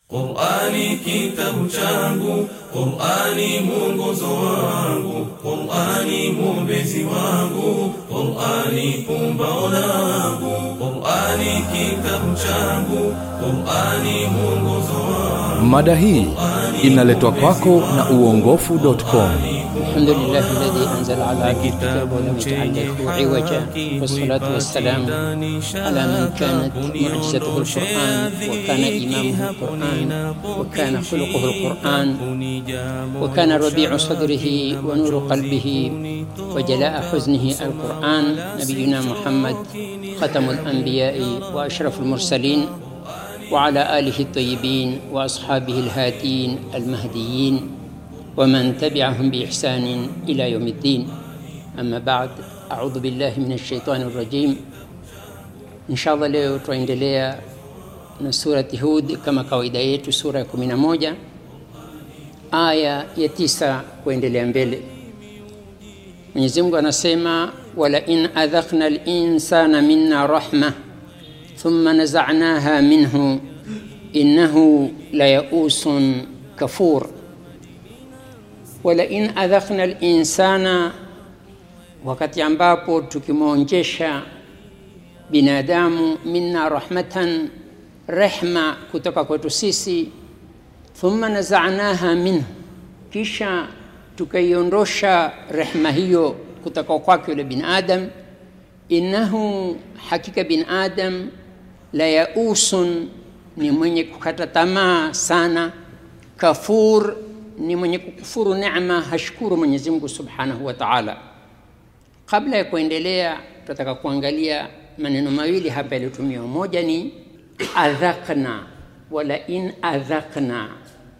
Qur'ani kitabu changu, Qur'ani mwongozo wangu, Qur'ani mwombezi wangu, Qur'ani pumbao langu, Qur'ani kitabu changu, Qur'ani mwongozo wangu. Mada hii inaletwa kwako na uongofu.com. الحمد لله الذي أنزل على عبده الكتاب ولم يجعل له عوجا والصلاة والسلام على من كانت معجزته القرآن وكان إمامه القرآن وكان خلقه القرآن وكان ربيع صدره ونور قلبه وجلاء حزنه القرآن نبينا محمد ختم الأنبياء وأشرف المرسلين وعلى آله الطيبين وأصحابه الهادين المهديين ومن تبعهم بإحسان إلى يوم الدين أما بعد أعوذ بالله من الشيطان الرجيم إن شاء الله leo tutaendelea na surati Hud kama kawaida yetu, sura ya 11 aya ya tisa kuendelea mbele. Mwenyezi Mungu anasema wala in adhaqna al-insana minna rahma thumma naza'naha minhu innahu la ya'usun kafur wala in adhaqna linsana, wakati ambapo tukimwonjesha binadamu minna rahmatan, rehma kutoka kwetu sisi, thumma nazanaha minhu, kisha tukaiondosha rehma hiyo kutoka kwake yule bin adam, innahu, hakika bin adam la yausun, ni mwenye kukata tamaa sana, kafur ni mwenye kukufuru neema, hashukuru Mwenyezi Mungu Subhanahu wa Ta'ala. Kabla ya kuendelea, tutataka kuangalia maneno mawili hapa yaliyotumiwa. Moja ni adhaqna, wala in adhaqna.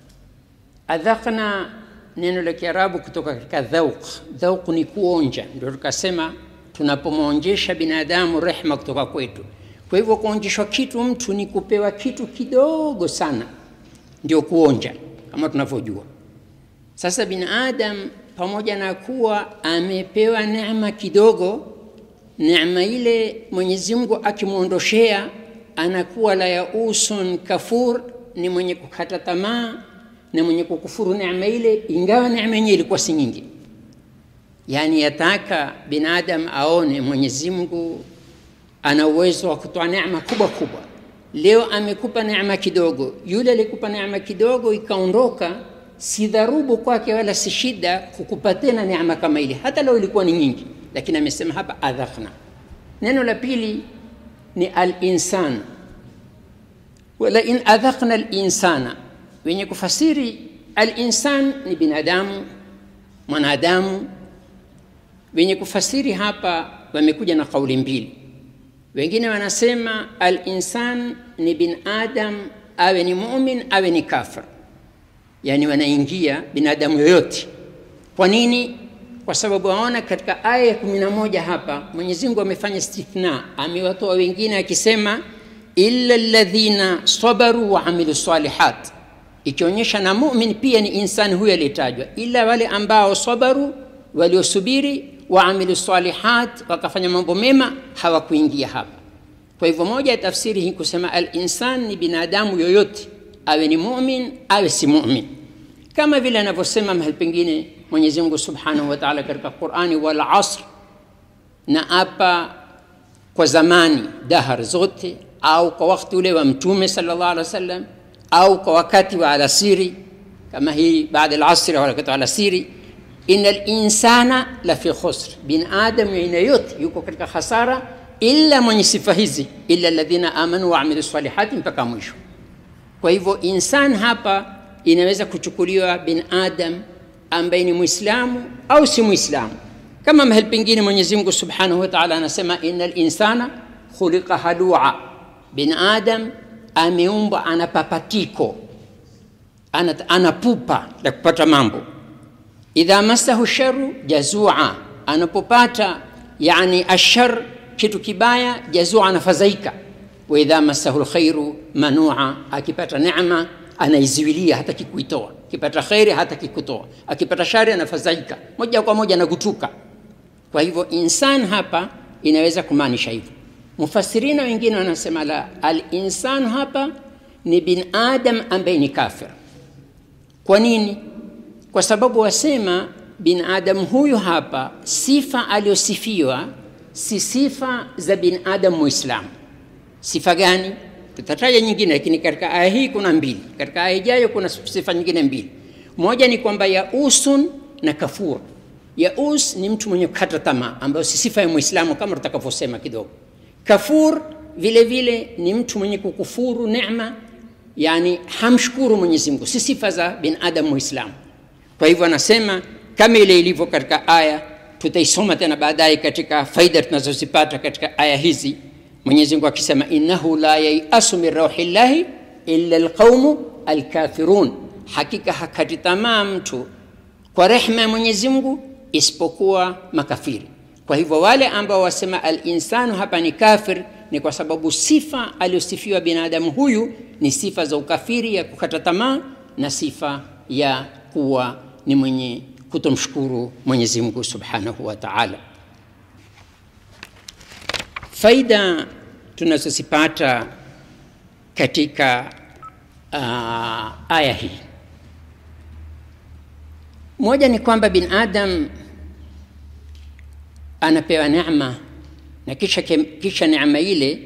Adhaqna neno la Kiarabu kutoka katika dhauq. Dhauq ni kuonja, ndio tukasema tunapomwonjesha binadamu rehma kutoka kwetu. Kwa hivyo kuonjeshwa kitu mtu ni kupewa kitu kidogo sana, ndio kuonja kama tunavyojua. Sasa binadam pamoja na kuwa amepewa neema kidogo, neema ile Mwenyezi Mungu akimwondoshea anakuwa la yausun kafur, ni mwenye kukata tamaa na mwenye kukufuru neema ile, ingawa neema yenyewe ilikuwa si nyingi. Yaani yataka binadam aone Mwenyezi Mungu ana uwezo wa kutoa neema kubwa kubwa. Leo amekupa neema kidogo, yule alikupa neema kidogo ikaondoka si dharubu kwake wala si shida kukupa tena neema kama ile, hata leo ilikuwa ni nyingi, lakini amesema hapa adhaqna. Neno la pili ni al-insan, wala in adhaqna al-insana, wenye kufasiri al-insan ni binadamu, mwanadamu. Wenye kufasiri hapa wamekuja na kauli mbili. Wengine wanasema al-insan ni bin adam, awe ni mumin awe ni kafir yani wanaingia binadamu yoyote. Kwa nini? Kwa sababu waona katika aya ya kumi na moja hapa Mwenyezi Mungu amefanya istithna, amewatoa wengine akisema illa alladhina sabaru wa amilu salihat, ikionyesha na mumin pia ni insani huyo aliyetajwa, ila wale ambao sabaru, waliosubiri, wa amilu salihat, wakafanya mambo mema, hawakuingia hapa. Kwa hivyo moja ya tafsiri hii kusema al-insan ni binadamu yoyote awe ni mumin awe si mumin, kama vile anavyosema mahali pengine Mwenyezi Mungu Subhanahu wa Ta'ala katika Qur'ani, wal asr, na apa kwa zamani dahar zote, au kwa wakati ule wa Mtume sallallahu alaihi wasallam, au kwa wakati wa alasiri kama hii baada al-asr au wakati wa alasiri, innal insana la fi khusr, bin adam aina yote yuko katika hasara, illa mwenye sifa hizi, illa alladhina amanu wa amilu salihati, mpaka mwisho. Kwa hivyo insan hapa inaweza kuchukuliwa bin adam ambaye ni Muislamu au si Muislamu, kama mahali pengine Mwenyezi Mungu Subhanahu wa Ta'ala anasema innal insana khuliqa halua, bin adam ameumbwa ana papatiko, ana, ana pupa la kupata mambo. Idha masahu sharu jazua, anapopata yani ashar, kitu kibaya, jazua, anafadhaika wa idha masahu lkhairu manua, akipata neema anaiziwilia, hataki kuitoa. Akipata kheri hataki kutoa, akipata shari anafadhaika, moja kwa moja anagutuka. Kwa hivyo insan hapa inaweza kumaanisha hivyo. Mufasirina wengine wanasema la, al-insan hapa ni bin adam ambaye ni kafir kwa nini kwa sababu wasema bin adam huyu hapa sifa aliyosifiwa si sifa za bin adam muislamu sifa gani tutataja nyingine lakini katika aya hii kuna mbili katika aya ijayo kuna sifa nyingine mbili moja ni kwamba yausun na kafur yaus ni mtu mwenye kukata tamaa ambayo si sifa ya muislamu kama tutakavyosema kidogo kafur vile vile ni mtu mwenye kukufuru neema yani hamshukuru mwenyezi mungu si sifa za bin adam muislamu kwa hivyo anasema kama ile ilivyo katika aya tutaisoma tena baadaye katika faida tunazozipata katika aya hizi mwenyezi mungu akisema innahu la yaiasu min rauhillahi illa alqaumu alkafirun hakika hakati tamaa mtu kwa rehma ya mwenyezi mungu isipokuwa makafiri kwa hivyo wale ambao wasema alinsanu hapa ni kafir ni kwa sababu sifa aliyosifiwa binadamu huyu ni sifa za ukafiri ya kukata tamaa na sifa ya kuwa ni mwenye kutomshukuru mwenyezi mungu subhanahu wa taala faida tunazozipata katika uh, aya hii moja ni kwamba bin adam anapewa neema na kisha, kisha neema ile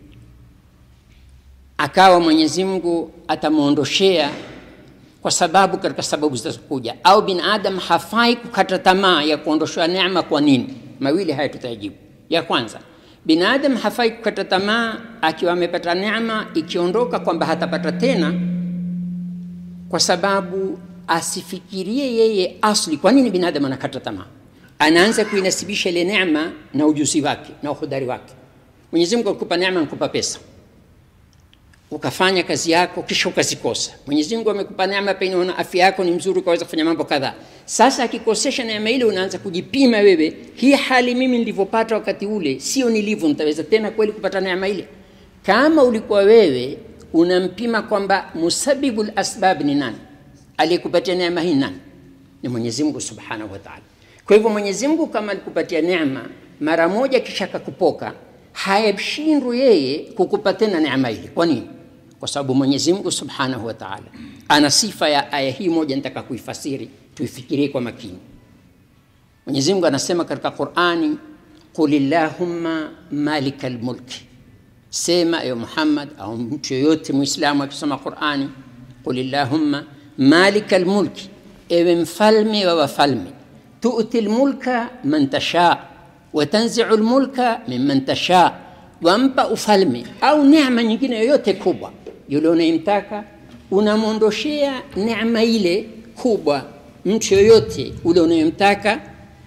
akawa mwenyezi mungu atamwondoshea kwa sababu katika sababu zitazokuja au bin adam hafai kukata tamaa ya kuondoshewa neema kwa nini mawili haya tutayajibu ya kwanza binadam hafai kukata tamaa akiwa amepata neema ikiondoka kwamba hatapata tena kwa sababu asifikirie yeye asli kwa nini binadamu anakata tamaa anaanza kuinasibisha ile neema na ujuzi wake na uhodari wake mwenyezi mungu akupa neema nkupa pesa ukafanya kazi yako kisha ukazikosa mwenyezi mungu amekupa neema pengine una afya yako ni mzuri ukaweza kufanya mambo kadhaa sasa akikosesha neema ile unaanza kujipima wewe hii hali mimi nilivyopata wakati ule sio nilivyo nitaweza tena kweli kupata neema ile kama ulikuwa wewe unampima kwamba musabibu lasbab ni nani aliyekupatia neema hii nani ni mwenyezi mungu subhanahu wa taala kwa hivyo mwenyezi mungu kama alikupatia neema mara moja kisha akakupoka hayashindwi yeye kukupa tena neema ile kwa nini kwa sababu mwenyezi mungu subhanahu wa taala ana sifa ya aya hii moja nitaka kuifasiri tuifikirie kwa makini mwenyezi mungu anasema katika qurani qul illahumma malika lmulki sema ewe muhammad au mtu yoyote mwislamu akisoma qurani qul illahumma malika lmulki ewe mfalme wa wafalme tuti lmulka man tashaa watanziu lmulka mimman tashaa wampa ufalme au neema nyingine yoyote kubwa yule unayemtaka unamwondoshea neema ile kubwa mtu yoyote ule unayemtaka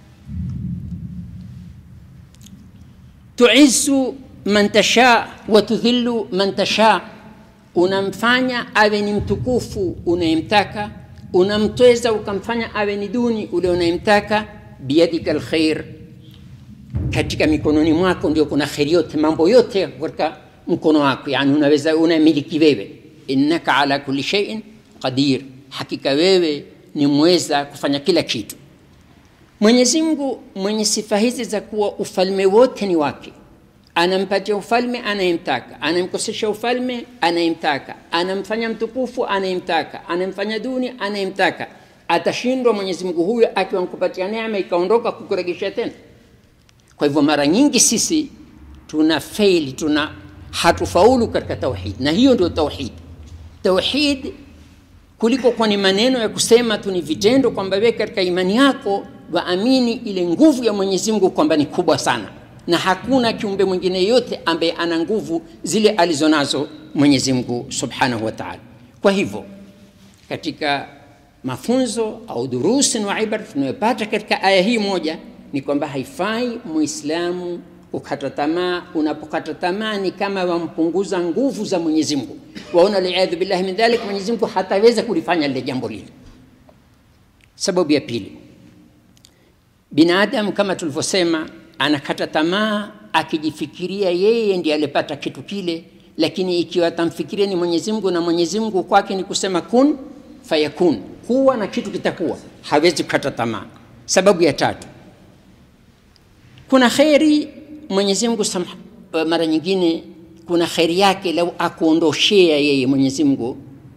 tuizu man tashaa watudhillu man tashaa unamfanya awe ni mtukufu unayemtaka unamtweza ukamfanya awe ni duni ule unayemtaka biyadika lkhair katika mikononi mwako ndio kuna kheri yote mambo yote katika mkono wako yani unaweza unamiliki wewe innaka ala kulli shay'in qadir hakika wewe ni mweza kufanya kila kitu mwenyezi mungu mwenye sifa hizi za kuwa ufalme wote ni wake anampatia ufalme anayemtaka anamkosesha ufalme anayemtaka anamfanya mtukufu anayemtaka anamfanya duni anayemtaka atashindwa mwenyezi mungu huyo akiwa mkupatia neema ikaondoka kukuregesha tena kwa hivyo mara nyingi sisi tuna faili tuna hatufaulu katika tauhid na hiyo ndio tauhid tauhid kuliko kwa ni maneno ya kusema tu ni vitendo kwamba wewe katika imani yako waamini ile nguvu ya mwenyezi mungu kwamba ni kubwa sana na hakuna kiumbe mwingine yote ambaye ana nguvu zile alizonazo mwenyezi mungu subhanahu wa taala kwa hivyo katika mafunzo au durusi na ibara tunayopata katika aya hii moja ni kwamba haifai muislamu kukata tamaa unapokata tamaa ni kama wampunguza nguvu za mwenyezi mungu waona liadhu billahi min dhalik mwenyezi mungu hataweza kulifanya lile jambo lile sababu ya pili binadamu kama tulivyosema anakata tamaa akijifikiria yeye ndiye alipata kitu kile lakini ikiwa atamfikiria ni mwenyezi mungu na mwenyezi mungu kwake ni kusema kun fayakun kuwa na kitu kitakuwa hawezi kukata tamaa sababu ya tatu kuna kheri mwenyezi mungu mara nyingine kuna kheri yake lau akuondoshea yeye Mwenyezi Mungu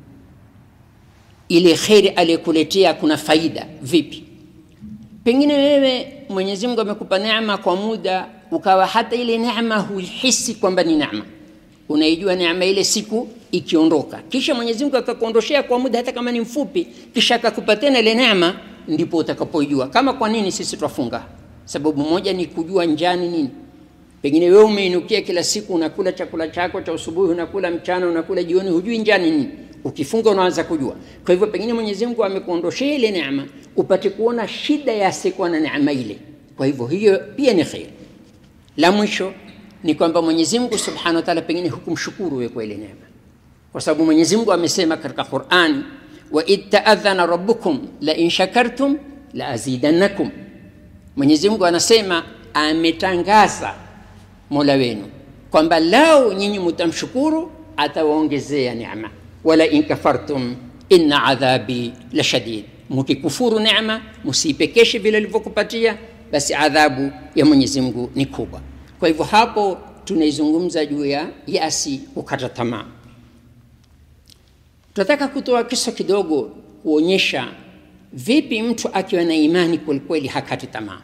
ile kheri aliyokuletea, kuna faida vipi? Pengine wewe Mwenyezi Mungu amekupa neema kwa muda, ukawa hata ile neema huihisi kwamba ni neema, unaijua neema ile siku ikiondoka, kisha Mwenyezi Mungu akakuondoshea kwa muda, hata kama ni mfupi, kisha akakupa tena ile neema, ndipo utakapoijua. Kama kwa nini sisi twafunga? Sababu moja ni kujua njani nini pengine wewe umeinukia kila siku unakula chakula chako cha usubuhi, unakula mchana, unakula jioni, hujui njani nini. Ukifunga unaanza kujua. Kwa hivyo pengine Mwenyezi Mungu amekuondoshea ile neema upate kuona shida ya asiyekuwa na neema ile. Kwa hivyo hiyo pia ni kheri. La mwisho ni kwamba Mwenyezi Mungu Subhanahu wa Ta'ala pengine hukumshukuru wewe kwa ile neema, kwa sababu Mwenyezi Mungu amesema katika Qur'ani, wa id ta'adhana rabbukum la in shakartum la azidannakum. Mwenyezi Mungu anasema ametangaza Mola wenu kwamba lao nyinyi mutamshukuru atawaongezea neema, wala in kafartum inna adhabi la shadid, mukikufuru neema musipekeshe vile alivyokupatia, basi adhabu ya Mwenyezi Mungu ni kubwa. Kwa hivyo hapo tunaizungumza juu ya yasi, kukata tamaa. Tunataka kutoa kisa kidogo kuonyesha vipi mtu akiwa na imani kwelikweli hakati tamaa.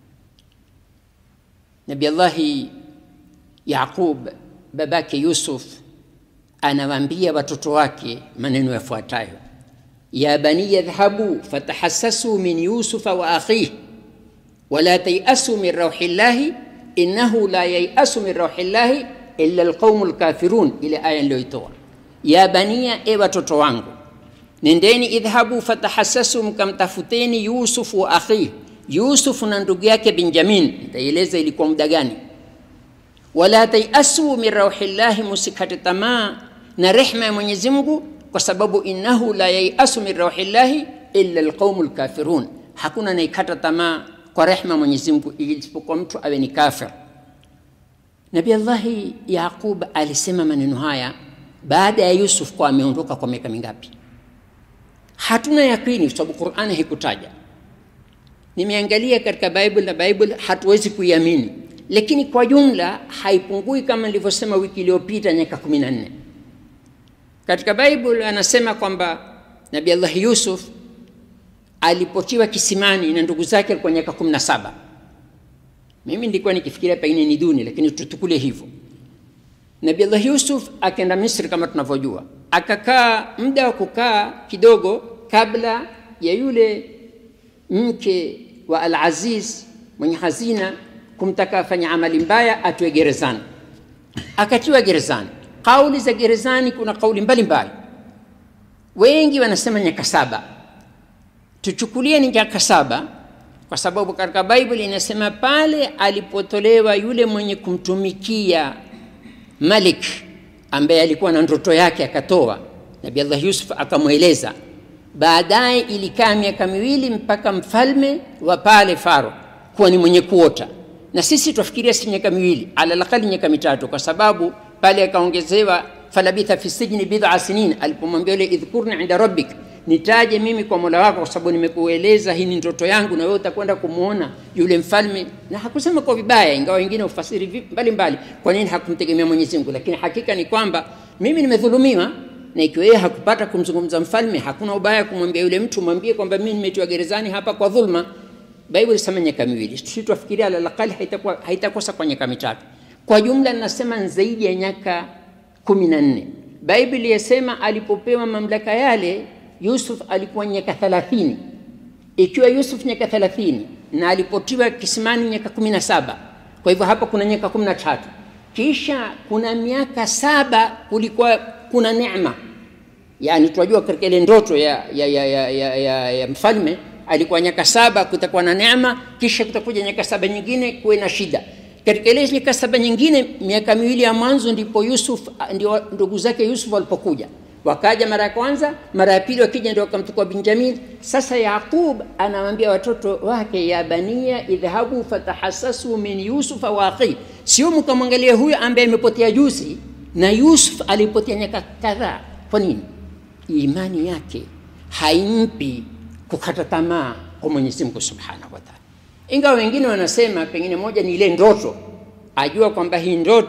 Nabii Allahi Yaqub babake Yusuf anawaambia watoto wake maneno yafuatayo: ya bani yadhhabu fatahassasu min yusufa wa akhih wala tayasu min rauhillahi innahu la yayasu min rauhillahi illa alqaumu lkafirun. Ile aya niliyoitoa, ya bania, e watoto wangu, nendeni, idhhabu fatahassasu, mkamtafuteni Yusuf wa akhih, Yusuf na ndugu yake Benjamin. Nitaeleza ilikuwa muda gani wala tayasu min rauhillahi, musikate tamaa na rehma ya Mwenyezi Mungu, kwa sababu innahu la yayasu min rauhillahi illa alqaumu lkafirun, hakuna naikata tamaa kwa rehma ya Mwenyezi Mungu isipokuwa mtu awe ni kafir. Nabi Allahi Yaqub alisema maneno haya baada ya Yusuf kwa ameondoka kwa miaka mingapi? Hatuna yakini, kwa sababu Qur'ani haikutaja. Nimeangalia katika Bible na Bible hatuwezi kuiamini lakini kwa jumla haipungui kama nilivyosema wiki iliyopita, miaka kumi na nne. Katika Bible anasema kwamba Nabii Allah Yusuf alipotiwa kisimani na ndugu zake alikuwa miaka kumi na saba. Mimi nilikuwa nikifikiria pengine ni duni, lakini tutukule hivyo. Nabii Allah Yusuf akaenda Misri kama tunavyojua, akakaa muda wa kukaa kidogo kabla ya yule mke wa Al-Aziz mwenye hazina kumtaka afanye amali mbaya atwe gerezani, akatiwa gerezani. Kauli za gerezani, kuna kauli mbalimbali, wengi wanasema miaka saba. Tuchukulie ni miaka saba kwa sababu katika Bible inasema pale alipotolewa yule mwenye kumtumikia Malik ambaye alikuwa na ndoto yake akatoa, Nabii Allah Yusuf akamweleza. Baadaye ilikaa miaka miwili mpaka mfalme wa pale Faro kuwa ni mwenye kuota na sisi twafikiria si miaka miwili, alalakali miaka mitatu, kwa sababu pale akaongezewa falabitha fi sijni bid'a sinin, alipomwambia yule idhkurni inda rabbik, nitaje mimi kwa mola wako, kwa sababu nimekueleza hii ni ndoto yangu, na wewe utakwenda kumwona yule mfalme. Na hakusema kwa vibaya, ingawa wengine ufasiri mbalimbali kwa nini hakumtegemea Mwenyezi Mungu, lakini hakika ni kwamba mimi nimedhulumiwa, na ikiwa yeye hakupata kumzungumza mfalme, hakuna ubaya kumwambia yule mtu, mwambie kwamba mimi nimetiwa gerezani hapa kwa dhulma. Bible inasema miaka miwili, sisi tuafikiria alalakali haitakuwa haitakosa kwa miaka mitatu. Kwa jumla ninasema zaidi ya miaka kumi na nne. Bible yasema alipopewa mamlaka yale Yusuf alikuwa miaka thelathini. Ikiwa Yusuf miaka thelathini na alipotiwa kisimani miaka kumi na saba, kwa hivyo hapa kuna miaka kumi na tatu. Kisha kuna miaka saba kulikuwa kuna neema, yani tunajua katika ile ndoto ya, ya, ya, ya, ya, ya, ya mfalme alikuwa nyaka saba kutakuwa na neema, kisha kutakuja nyaka saba nyingine kuwe na shida. Katika ile nyaka saba nyingine, miaka miwili ya mwanzo ndipo Yusuf, ndio ndugu zake Yusuf walipokuja, wakaja mara ya kwanza, mara ya pili wakija ndio wakamchukua Benjamin. Sasa Yaqub anawaambia watoto wake, ya bania idhhabu fatahassasu min yusufa wa akhi, sio mkamwangalia huyo ambaye amepotea juzi, na Yusuf alipotea nyaka kadhaa. Kwa nini? Imani yake haimpi kukata tamaa kwa Mwenyezi Mungu Subhanahu wa Ta'ala. Ingawa wengine wanasema pengine moja ni ile ndoto, ajua kwamba hii ndoto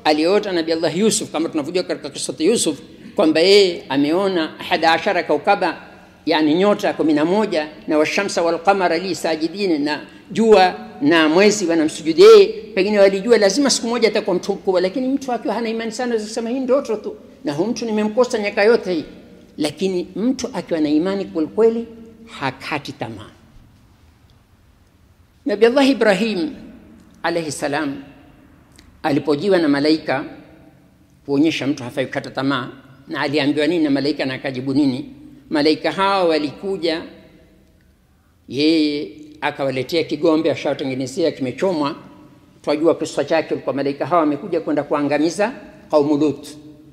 aliota nabi allah yusuf kama tunavyojua katika kisati yusuf kwamba yeye ameona ahada ashara kaukaba yani nyota kumi na moja na washamsa walqamara li sajidin na jua na mwezi wanamsujudi yeye pengine walijua lazima siku moja atakuwa mtu mkubwa lakini mtu akiwa hana imani sana kusema hii ndoto tu na huu mtu nimemkosa nyaka yote hii lakini mtu akiwa na imani kwelikweli hakati tamaa nabi allah ibrahim alaihi salam alipojiwa na malaika kuonyesha mtu hafai kukata tamaa na aliambiwa nini na malaika na akajibu nini malaika hawa walikuja yeye akawaletea kigombe ashawatengenezea kimechomwa twajua kisa chake kwa malaika hawa wamekuja kwenda kuangamiza qaumu lut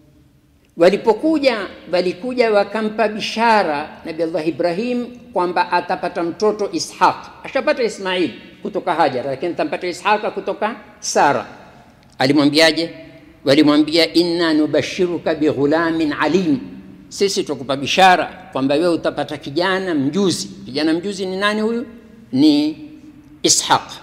walipokuja walikuja wakampa bishara nabi allah ibrahim kwamba atapata mtoto ishaq ashapata ismail kutoka hajar lakini atampata ishaqa kutoka sara alimwambiaje walimwambia inna nubashiruka bighulamin alim sisi tukupa bishara kwamba wewe utapata kijana mjuzi kijana mjuzi ni nani huyu ni ishaq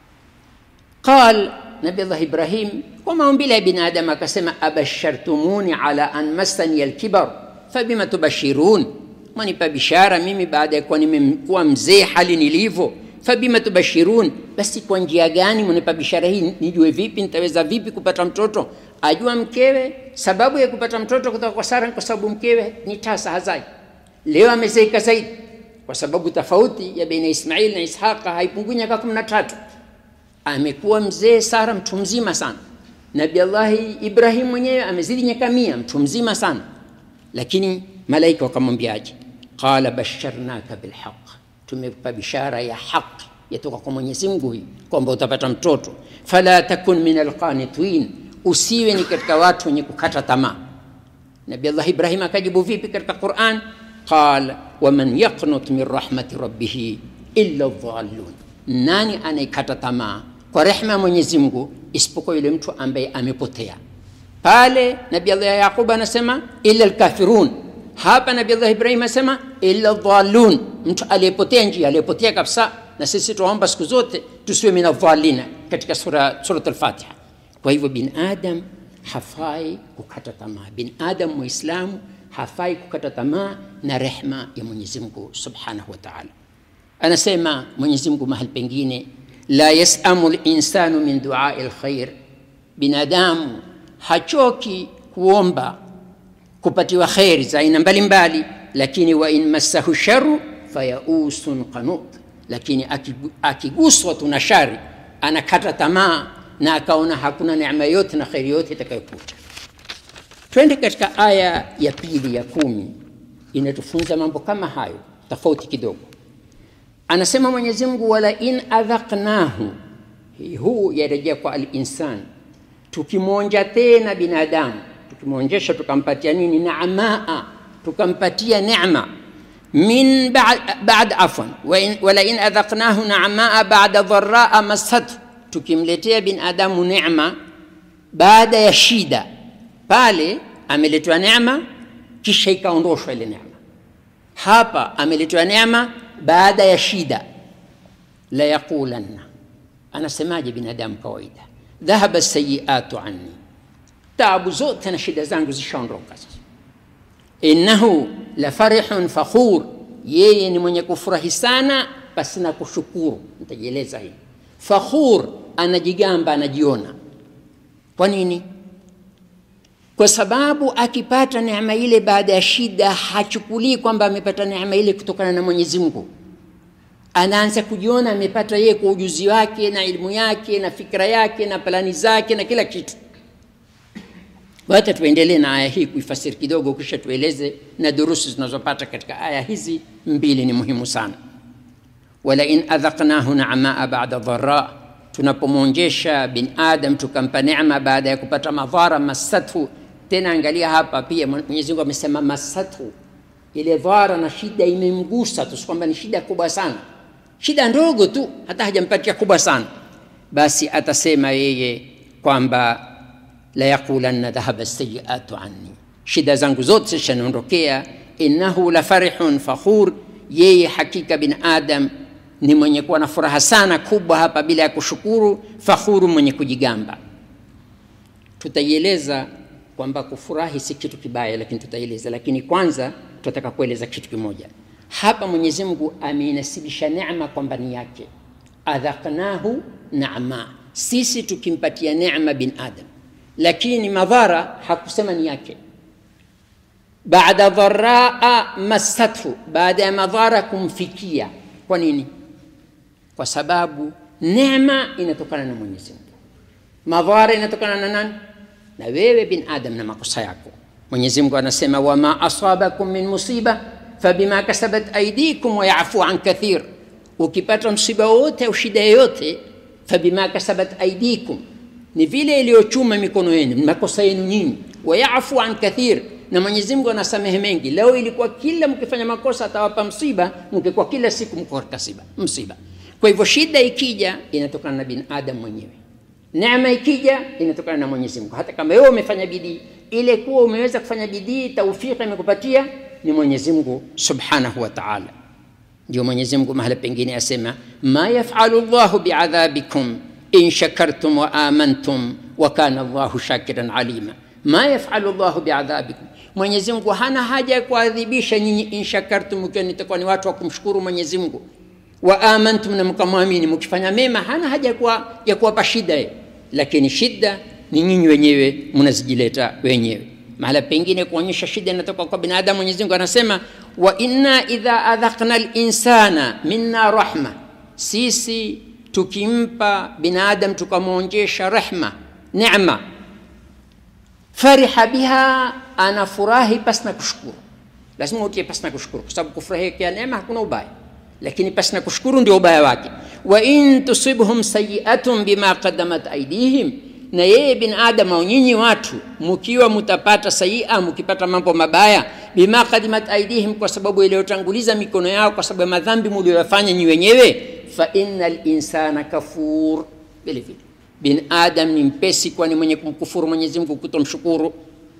qal nabi allah ibrahim kwa maumbile ya binadamu akasema abashartumuni ala an massani alkibar fabima tubashirun mwanipa bishara mimi baada ya kuwa nimekuwa mzee hali nilivyo fabima tubashirun basi kwa njia gani mnipa bishara hii nijue vipi nitaweza vipi kupata mtoto ajua mkewe sababu ya kupata mtoto kutoka kwa sara kwa sababu mkewe ni tasa hazai leo amezeeka zaidi kwa sababu tofauti ya baina ismail na ishaqa haipungui miaka kumi na tatu amekuwa mzee sara mtu mzima sana nabi allahi ibrahim mwenyewe amezidi miaka mia mtu mzima sana lakini malaika wakamwambiaje qala basharnaka bilhaq tumekupa bishara ya haki yatoka kwa mwenyezi mungu hii kwamba utapata mtoto fala takun min alqanitin usiwe ni katika watu wenye kukata tamaa nabi allah ibrahim akajibu vipi katika quran qal waman yaqnut min rahmati rabbihi illa dhalun nani anaikata tamaa kwa rehma ya mwenyezi mungu isipokuwa yule mtu ambaye amepotea pale nabi allah yaqub anasema illa lkafirun hapa nabi allah ibrahim anasema illa dhalun mtu aliyepotea njia aliyepotea kabisa na sisi tunaomba siku zote tusiwe min adhalina katika sura surat al-fatiha kwa hivyo bin adam hafai kukata tamaa bin adam muislamu hafai kukata tamaa na rehma ya mwenyezi mungu subhanahu wa taala anasema mwenyezi mungu mahali pengine la yasamu linsanu min duai lkhair binadamu hachoki kuomba kupatiwa kheri za aina mbalimbali lakini wain massahu sharu fayausun qanut lakini akiguswa tu na shari anakata tamaa na akaona hakuna neema yote na kheri yote itakayokuja twende katika aya ya pili ya kumi inatufunza mambo kama hayo tofauti kidogo anasema mwenyezi mungu wala in adhaqnahu huu yarejea kwa alinsan tukimwonja tena binadamu tukimwonjesha tukampatia nini naamaa tukampatia nema min bad afwan wala in adhaqnahu naamaa bada dharaa massathu tukimletea binadamu nema baada ya shida pale ameletewa neema kisha ikaondoshwa ile neema hapa ameletewa neema baada ya shida la yaqulanna anasemaje binadamu kawaida dhahaba sayiatu anni taabu zote na shida zangu zishaondoka sasa innahu la farihun fakhur yeye ni mwenye kufurahi sana basi na kushukuru nitajieleza hii fakhur anajigamba anajiona kwa nini kwa sababu akipata neema ile baada ya shida hachukulii kwamba amepata neema ile kutokana na mwenyezi mungu anaanza kujiona amepata yeye kwa ujuzi wake na elimu yake na fikra yake na plani zake na kila kitu wacha tuendelee na aya hii kuifasiri kidogo kisha tueleze na durusi zinazopata katika aya hizi mbili ni muhimu sana walain adhaqnahu namaa bada dhara tunapomwonjesha bin adam tukampa neema baada ya kupata madhara massathu tena angalia hapa pia mwenyezi mungu amesema massathu ile dhara na shida imemgusa tu kwamba ni shida kubwa sana shida ndogo tu hata hajampatia kubwa sana basi atasema yeye kwamba la yaqulanna dhahaba sayiatu anni shida zangu zote zishaniondokea innahu la farihun fakhur yeye hakika bin adam ni mwenye kuwa na furaha sana kubwa hapa bila ya kushukuru fakhuru mwenye kujigamba tutaieleza kwamba kufurahi si kitu kibaya lakini tutaieleza lakini kwanza tunataka kueleza kitu kimoja hapa mwenyezi mungu ameinasibisha neema kwamba ni yake adhaqnahu nama sisi tukimpatia neema bin adam lakini madhara hakusema ni yake baada dharaa massathu baada ya madhara kumfikia kwa nini kwa sababu neema inatokana na mwenyezi mungu madhara inatokana na nani na wewe bin adam na makosa yako mwenyezi mungu anasema wama asabakum min musiba fabima kasabat aidikum wayafu an kathir ukipata msiba wowote au shida yoyote fabima kasabat aidikum ni vile iliyochuma mikono yenu makosa yenu nyinyi wayafu an kathir na mwenyezi mungu anasamehe mengi leo ilikuwa kila mkifanya makosa atawapa msiba mkikuwa kila siku mko katika siba msiba kwa hivyo shida ikija inatokana na binadamu mwenyewe neema ikija inatokana na mwenyezi mungu hata kama wewe umefanya bidii ile kuwa umeweza kufanya bidii taufiki imekupatia ni mwenyezi mungu subhanahu wa taala ndio mwenyezi mungu mahala pengine asema ma yafalu llahu biadhabikum in shakartum wa amantum wa kana llahu shakiran alima ma yafalu llahu biadhabikum mwenyezi mungu hana haja ya kuadhibisha nyinyi in shakartum ukiwa nitakuwa ni watu wa kumshukuru mwenyezi mungu wa amantum na mkamwamini mkifanya mema hana haja ya kuwa, ya kuwapa shida ye lakini shida ni nyinyi wenyewe mnazijileta wenyewe mahala pengine kuonyesha shida inatoka kwa binadamu mwenyezi mungu anasema wa inna idha adhaqna linsana minna rahma sisi tukimpa binadam tukamwonjesha rehma nema fariha biha anafurahi pasina kushukuru lazima utie pasina kushukuru kwa sababu kufurahikia neema hakuna ubaya lakini pasina kushukuru ndio ubaya wake wa in tusibhum sayiatun bima qaddamat aidihim na yeye bin adam au nyinyi watu mkiwa mtapata sayia mkipata mambo mabaya bima qadimat aidihim kwa sababu iliyotanguliza mikono yao kwa sababu ya madhambi mlioyafanya nyi wenyewe fa inna linsana kafur vile vile bin adam ni mpesi kwani mwenye kumkufuru mwenyezi mungu kutomshukuru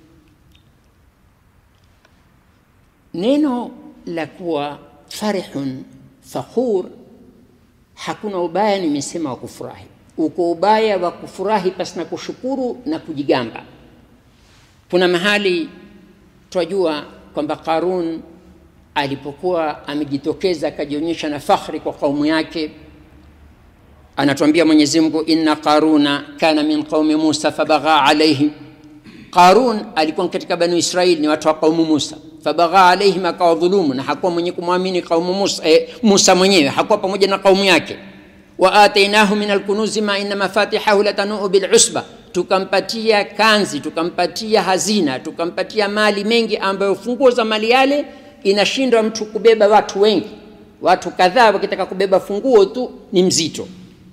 neno la kuwa farihun fakhur hakuna ubaya nimesema wa kufurahi uko ubaya wa kufurahi pasi na kushukuru na kujigamba kuna mahali twajua kwamba qarun alipokuwa amejitokeza akajionyesha na fakhri kwa kaumu yake anatuambia mwenyezi mungu inna qaruna kana min qaumi musa fabagha alaihim qarun alikuwa katika banu israili ni watu wa qaumu musa fabagha alaihim akawadhulumu na hakuwa mwenye kumwamini qaumu musa, eh, musa mwenyewe hakuwa pamoja na kaumu yake wa atainahu min alkunuzi ma inna mafatihahu latanuu bilusba tukampatia kanzi tukampatia hazina tukampatia mali mengi ambayo funguo za mali yale inashindwa mtu kubeba watu wengi watu kadhaa wakitaka kubeba funguo tu ni mzito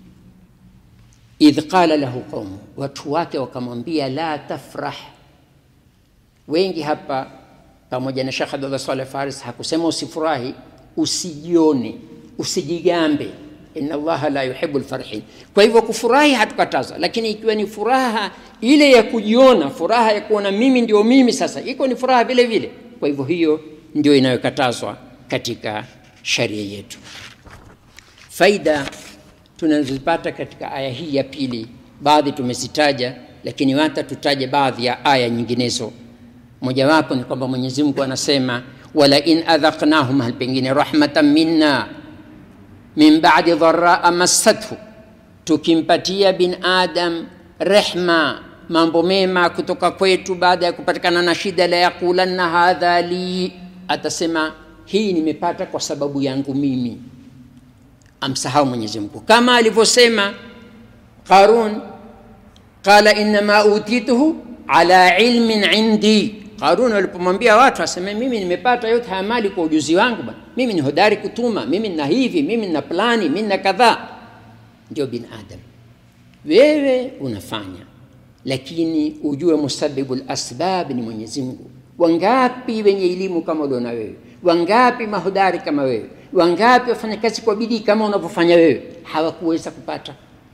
idh qala lahu qaumu watu wake wakamwambia la tafrah wengi hapa pamoja na shekh abdullah saleh faris hakusema usifurahi usijione usijigambe inna allaha la yuhibu lfarihin kwa hivyo kufurahi hatukataza lakini ikiwa ni furaha ile ya kujiona furaha ya kuona mimi ndio mimi sasa iko ni furaha vile vile kwa hivyo hiyo ndio inayokatazwa katika sharia yetu faida tunazozipata katika aya hii ya pili baadhi tumezitaja lakini hata tutaje baadhi ya aya nyinginezo mojawapo ni kwamba mwenyezi mungu anasema walain adhaqnahum hal pengine rahmatan minna min badi dharaa massathu tukimpatia bin adam rehma mambo mema kutoka kwetu baada ya kupatikana na shida la yaqulanna hadha li atasema hii nimepata kwa sababu yangu mimi amsahau mwenyezi mungu kama alivyosema qarun qala innama utituhu ala ilmin indi qarun walipomwambia watu aseme mimi nimepata yote haya mali kwa ujuzi wangu bana mimi ni hodari kutuma mimi nina hivi mimi nina plani mimi nina kadhaa ndio bin adam wewe unafanya lakini ujue musabibu lasbab ni mwenyezi mungu wangapi wenye elimu kama uliona wewe wangapi mahodari kama wewe wangapi wafanya kazi kwa bidii kama unavyofanya wewe hawakuweza kupata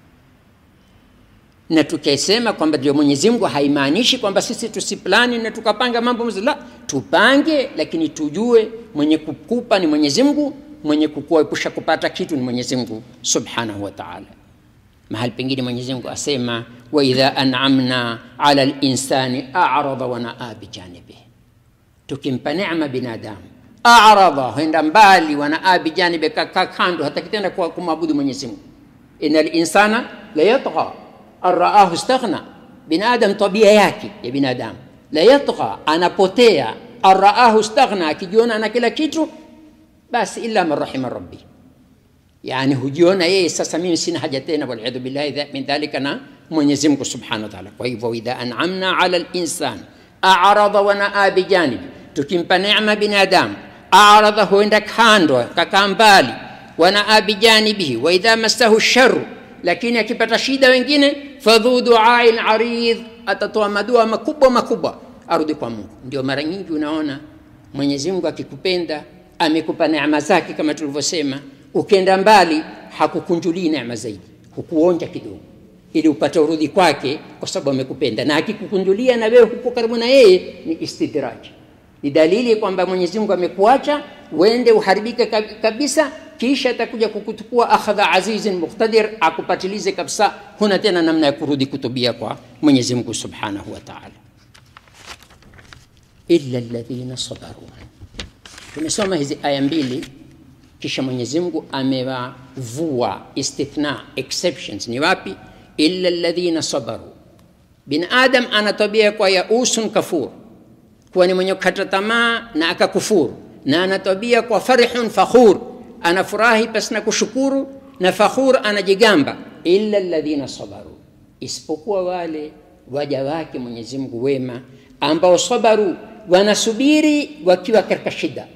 na tukisema kwamba ndio mwenyezi mungu haimaanishi kwamba sisi tusiplani na tukapanga mambo mzuri la tupange lakini tujue mwenye kukupa ni mwenyezi mungu mwenye kukuepusha kupata kitu ni mwenyezi mungu subhanahu wa taala mahali pengine mwenyezi mungu asema waidha anamna ala linsani arada wanaa bijanibihi tukimpa nema binadamu arada huenda mbali wanaa bijanibi kakaa kando hata kitenda kwa kumwabudu mwenyezi mungu ina linsana la yatgha an raahu staghna binadam tabia yake ya binadamu la yatgha anapotea an raahu staghna akijiona na kila kitu basi illa man rahima rabbi yani hujiona yeye sasa mimi sina haja tena waliyadhu billahi min dhalika na mwenyezi mungu subhanahu wa taala kwa hivyo idha anamna ala linsan arada wanaa bijanibi tukimpa nema binadamu arada huenda kando kakaa mbali wanaa bijanibihi waidha massahu sharu lakini akipata shida wengine fadhu duain aridh atatoa madua makubwa makubwa arudi kwa mungu ndio mara nyingi unaona mwenyezi mungu akikupenda amekupa neema zake kama tulivyosema ukienda mbali hakukunjulii neema zaidi hukuonja kidogo ili upate urudhi kwake kwa sababu amekupenda na akikukunjulia na wewe huko karibu na yeye ni istidraji ni dalili kwamba mwenyezi mungu amekuacha uende uharibike kabisa kisha atakuja kukutukua akhadha azizin muqtadir akupatilize kabisa huna tena namna ya kurudi kutubia kwa mwenyezi mungu subhanahu wa taala illa ladhina sabaru tumesoma hizi aya mbili kisha mwenyezi mungu amewavua istithna exceptions ni wapi illa ladhina sabaru bin adam ana tabia kwa yausun kafur kuwa ni mwenye kukata tamaa na akakufuru na ana tabia kwa farihun fakhur anafurahi pasi na kushukuru na fakhur anajigamba illa ladhina sabaru isipokuwa wale waja wake mwenyezi mungu wema ambao sabaru wanasubiri wakiwa katika shida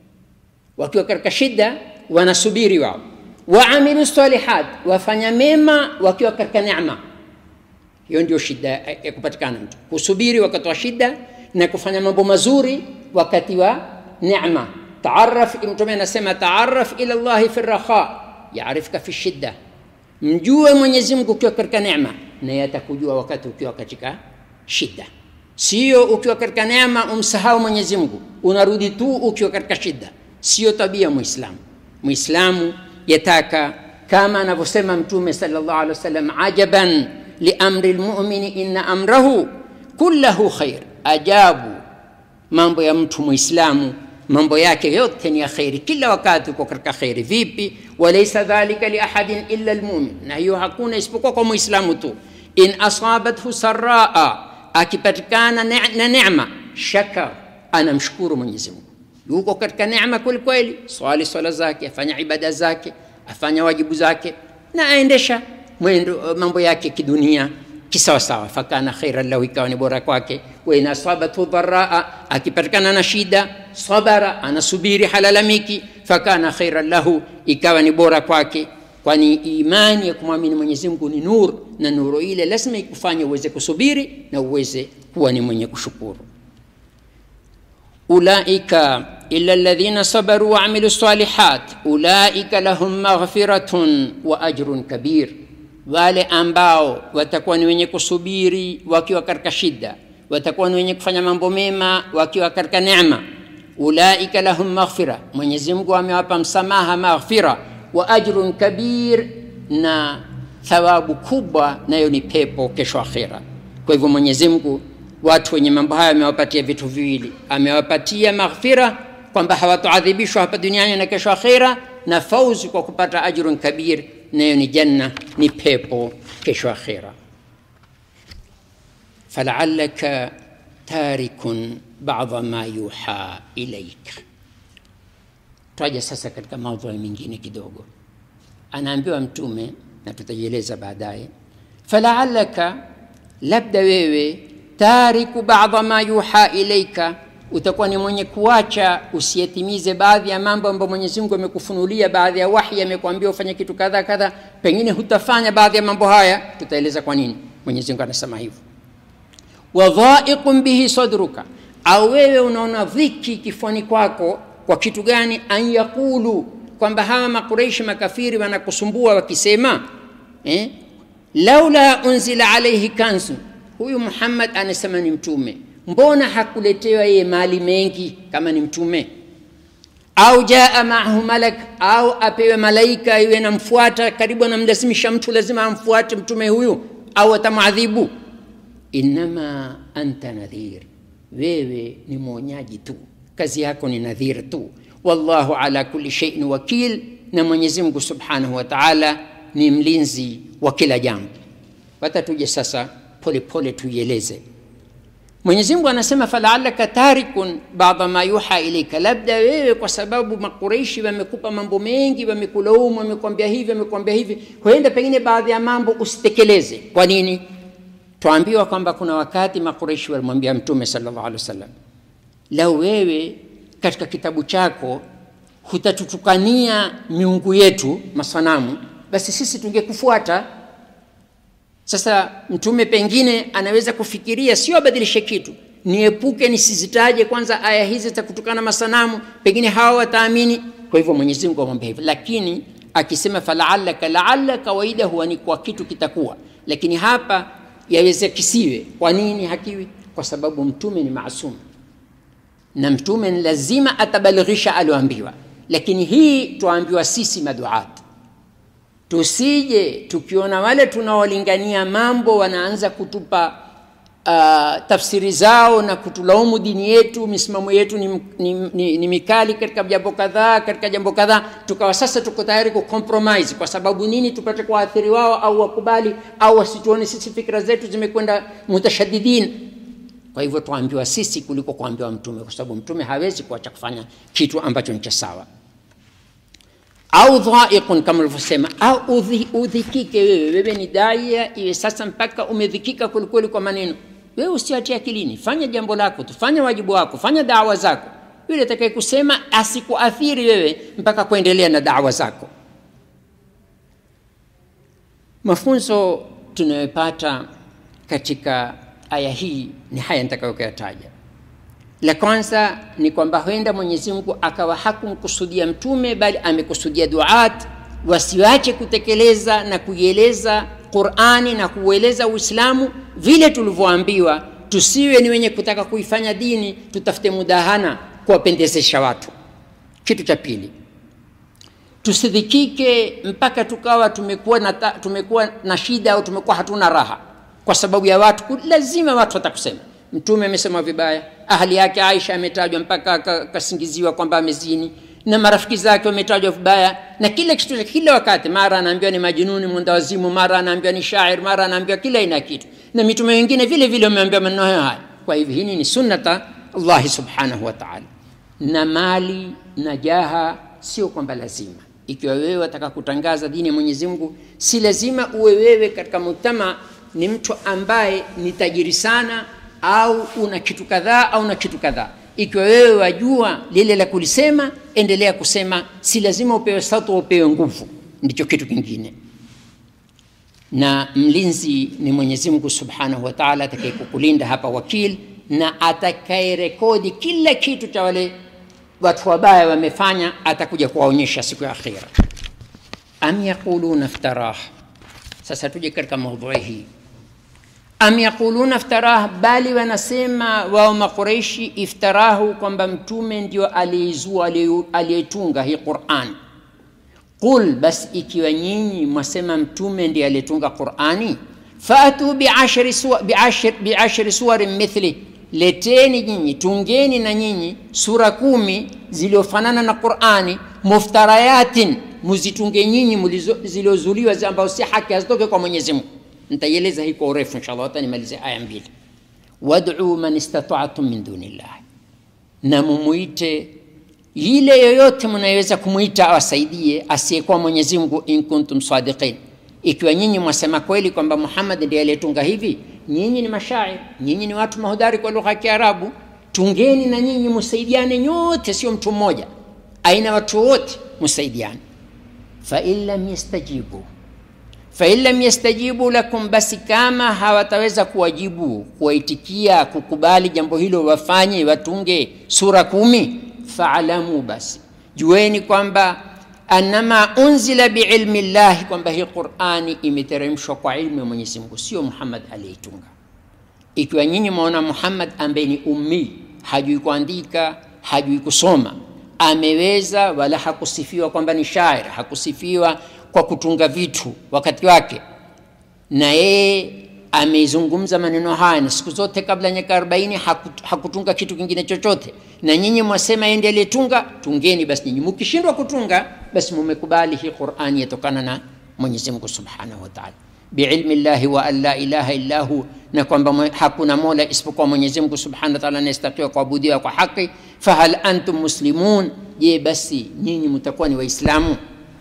wakiwa katika shida wanasubiri wao waamilu salihat wafanya mema wakiwa katika neema hiyo ndio shida ya kupatikana mtu kusubiri wakati wa shida na kufanya mambo mazuri wakati wa neema taaraf mtume anasema taaraf ila llahi fi rakha yaarifka fi shidda mjue mwenyezi mungu ukiwa katika neema naye atakujua wakati ukiwa katika shida sio ukiwa katika neema umsahau mwenyezi mungu unarudi tu ukiwa katika shida sio tabia muislamu muislamu yataka kama anavyosema mtume salllah alih wasallam ajaban liamri lmumini inna amrahu kullahu khair ajabu mambo ya mtu muislamu mambo yake yote ni ya kheri kila wakati uko katika kheri vipi walaisa dhalika liahadin illa lmumin na hiyo hakuna isipokuwa kwa muislamu tu in asabathu saraa akipatikana na nema shakar anamshukuru mwenyezi mungu yuko katika neema kwelikweli swali swala zake afanya ibada zake afanya wajibu zake na aendesha mwendo mambo yake kidunia kisawasawa fakana khairan lahu ikawa ni bora kwake wain asabathu dharaa akipatikana na shida sabara anasubiri halalamiki fakana khairan lahu ikawa ni bora kwake kwani imani ya kumwamini mwenyezi mungu ni nur na nuru ile lazima ikufanya uweze kusubiri na uweze kuwa ni mwenye kushukuru ulaika illa ladhina sabaru waamilu salihat ulaika lahum maghfiratun wa ajrun kabir wale ambao watakuwa ni wenye kusubiri wakiwa katika shida watakuwa ni wenye kufanya mambo mema wakiwa katika neema ulaika lahum maghfira mwenyezi mungu amewapa msamaha maghfira wa ajrun kabir na thawabu kubwa nayo ni pepo kesho akhira kwa hivyo mwenyezi mungu watu wenye mambo haya amewapatia vitu viwili amewapatia maghfira kwamba hawatoadhibishwa hapa duniani na kesho akhira na fauzi kwa kupata ajrun kabir nayo ni janna ni pepo kesho akhira falaalaka tarikun bada ma yuha ilaika twaja sasa katika maudhui mengine kidogo anaambiwa mtume na tutajieleza baadaye falaalaka labda wewe tariku bada ma yuha ilaika utakuwa ni mwenye kuacha usiyetimize baadhi ya mambo ambayo mwenyezi mungu amekufunulia baadhi ya wahi amekwambia ufanye kitu kadha kadha pengine hutafanya baadhi ya mambo haya tutaeleza kwa nini mwenyezi mungu anasema hivyo wadhaiqun bihi sadruka au wewe unaona dhiki kifuani kwako kwa kitu gani an yaqulu kwamba hawa makureishi makafiri wanakusumbua wakisema eh? laula unzila alaihi kanzu huyu muhammad anasema ni mtume mbona hakuletewa yeye mali mengi kama ni mtume au jaa maahu malak au apewe malaika iwe namfuata karibu anamlazimisha mtu lazima amfuate mtume huyu au atamwadhibu innama anta nadhir wewe ni mwonyaji tu kazi yako ni nadhir tu wallahu ala kulli sheiin wakil na mwenyezi mungu subhanahu wa taala ni mlinzi wa kila jambo hata tuje sasa polepole tuieleze mwenyezi mungu anasema falaalaka tarikun bada ma yuha ilaika labda wewe kwa sababu makureishi wamekupa mambo mengi wamekulaumu wamekwambia hivi wamekwambia hivi huenda pengine baadhi ya mambo usitekeleze kwa nini twaambiwa kwamba kuna wakati makureishi walimwambia mtume salllah alih wasallam lau wewe katika kitabu chako hutatutukania miungu yetu masanamu basi sisi tungekufuata sasa mtume pengine anaweza kufikiria sio abadilishe kitu niepuke nisizitaje kwanza aya hizi za kutokana masanamu pengine hawa wataamini kwa hivyo mwenyezi mungu amwambia hivyo lakini akisema falaalaka laala kawaida huwa ni kwa kitu kitakuwa lakini hapa yaweza kisiwe kwa nini hakiwi kwa sababu mtume ni maasum na mtume ni lazima atabalighisha alioambiwa lakini hii twaambiwa sisi maduat tusije tukiona wale tunaolingania mambo wanaanza kutupa uh, tafsiri zao na kutulaumu dini yetu misimamo yetu ni, ni, ni, ni mikali katika jambo kadhaa katika jambo kadhaa tukawa sasa tuko tayari kucompromise kwa sababu nini tupate kuathiri wao au wakubali au wasituone sisi fikra zetu zimekwenda mutashadidin kwa hivyo tuambiwa sisi kuliko kuambiwa mtume kwa sababu mtume hawezi kuacha kufanya kitu ambacho ni cha sawa au dhaiqun kama ulivyosema au udhi, udhikike wewe wewe ni daia iwe sasa mpaka umedhikika kwelikweli kwa maneno wewe usiatie akilini fanya jambo lako tufanye wajibu wako fanya dawa zako yule atakaye kusema asikuathiri wewe mpaka kuendelea na dawa zako mafunzo tunayopata katika aya hii ni haya nitakayokuyataja la kwanza ni kwamba huenda mwenyezi mungu akawa hakumkusudia mtume bali amekusudia duat wasiwache kutekeleza na kuieleza qurani na kuueleza uislamu vile tulivyoambiwa tusiwe ni wenye kutaka kuifanya dini tutafute mudahana kuwapendezesha watu kitu cha pili tusidhikike mpaka tukawa tumekuwa na, ta, tumekuwa na shida au tumekuwa hatuna raha kwa sababu ya watu lazima watu watakusema mtume amesema vibaya ahli yake aisha ametajwa mpaka akasingiziwa kwamba amezini na marafiki zake wametajwa vibaya na kila kitu kila wakati mara anaambiwa ni majununi mwendawazimu mara anaambiwa ni shair mara anaambiwa kila aina kitu na mitume wengine vile vile wameambiwa maneno hayo haya kwa hivyo hii ni sunnata allahi subhanahu wa taala na mali na jaha sio kwamba lazima ikiwa wewe wataka kutangaza dini ya mwenyezi mungu si lazima uwe wewe katika mujtama ni mtu ambaye ni tajiri sana au una kitu kadhaa au na kitu kadhaa ikiwa wewe wajua lile la kulisema endelea kusema si lazima upewe sauti upewe nguvu ndicho kitu kingine na mlinzi ni mwenyezi mungu subhanahu wa taala atakayekukulinda hapa wakil na atakayerekodi kila kitu cha wale watu wabaya wamefanya atakuja kuwaonyesha siku ya akhira am yaquluna iftarah sasa tuje katika maudhui hii am yaquluna iftarah bali wanasema wao maqureishi iftarahu kwamba mtume ndio aliyeizua aliyetunga hii quran qul bas ikiwa nyinyi mwasema mtume ndiye aliyetunga qurani fatu biashri suwa, biashri, biashri suwarin mithli leteni nyinyi tungeni na nyinyi sura kumi ziliofanana na qurani muftarayatin muzitunge nyinyi ziliozuliwa ambazo si haki hazitoke kwa mwenyezi mungu nitaieleza hii kwa urefu inshallah hata nimalize aya mbili wad'u man istata'tum min dunillahi na mumuite yile yoyote mnayoweza kumwita awasaidie asiyekuwa mwenyezi mungu in kuntum sadiqin ikiwa nyinyi mwasema kweli kwamba muhammad ndiye aliyetunga hivi nyinyi ni mashair nyinyi ni watu mahudari kwa lugha ya kiarabu tungeni na nyinyi msaidiane nyote sio mtu mmoja aina watu wote msaidiane fain lam yastajibu fain lam yastajibu lakum basi kama hawataweza kuwajibu kuwaitikia kukubali jambo hilo wafanye watunge sura kumi faalamu basi jueni kwamba anama unzila biilmi llahi kwamba hii qurani imeteremshwa kwa ilmu ya mwenyezi mungu sio muhammad aliyeitunga ikiwa nyinyi mwaona muhammad ambaye ni ummi hajui kuandika hajui kusoma ameweza wala hakusifiwa kwamba ni shair hakusifiwa kwa kutunga vitu wakati wake na yeye amezungumza maneno haya na siku zote kabla ya miaka 40 haku, hakutunga kitu kingine chochote na nyinyi mwasema yeye ndiye aliyetunga tungeni basi nyinyi mkishindwa kutunga basi mumekubali hii qurani yatokana na mwenyezi mungu subhanahu wa taala biilmi llahi wa an la ilaha illa hu na kwamba mwe- hakuna mola isipokuwa mwenyezi mungu subhanahu wa taala anayestakiwa kuabudiwa kwa haki fahal antum muslimun je basi nyinyi mtakuwa ni waislamu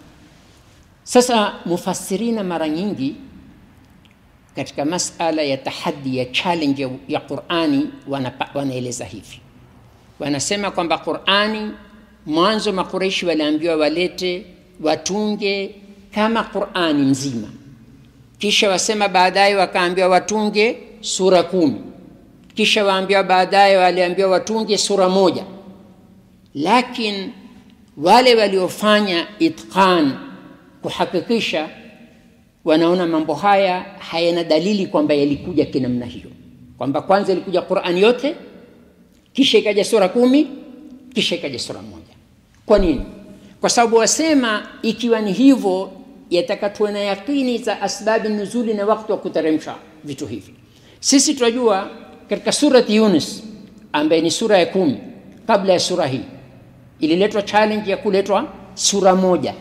sasa mufassirina mara nyingi katika masala ya tahadi ya challenge ya, ya qurani wanapa, wanaeleza hivi wanasema kwamba qurani mwanzo makureishi waliambiwa walete watunge kama qurani mzima kisha wasema baadaye wakaambiwa watunge sura kumi kisha waambiwa baadaye waliambiwa watunge sura moja lakin wale waliofanya itqan kuhakikisha wanaona mambo haya hayana dalili kwamba yalikuja kinamna hiyo kwamba kwanza ilikuja qurani yote kisha ikaja sura kumi kisha ikaja sura moja kwa nini kwa sababu wasema ikiwa ni hivyo yataka tuwe na yakini za asbabi nuzuli na wakati wa kuteremsha vitu hivi sisi tunajua katika surati yunus ambaye ni sura ya kumi kabla ya sura hii ililetwa challenge ya kuletwa sura moja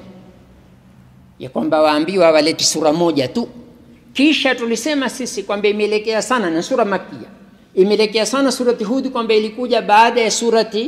ya kwamba waambiwa waleti sura moja tu kisha tulisema sisi kwamba imeelekea sana na sura makia imeelekea sana surati hudi kwamba ilikuja baada ya surati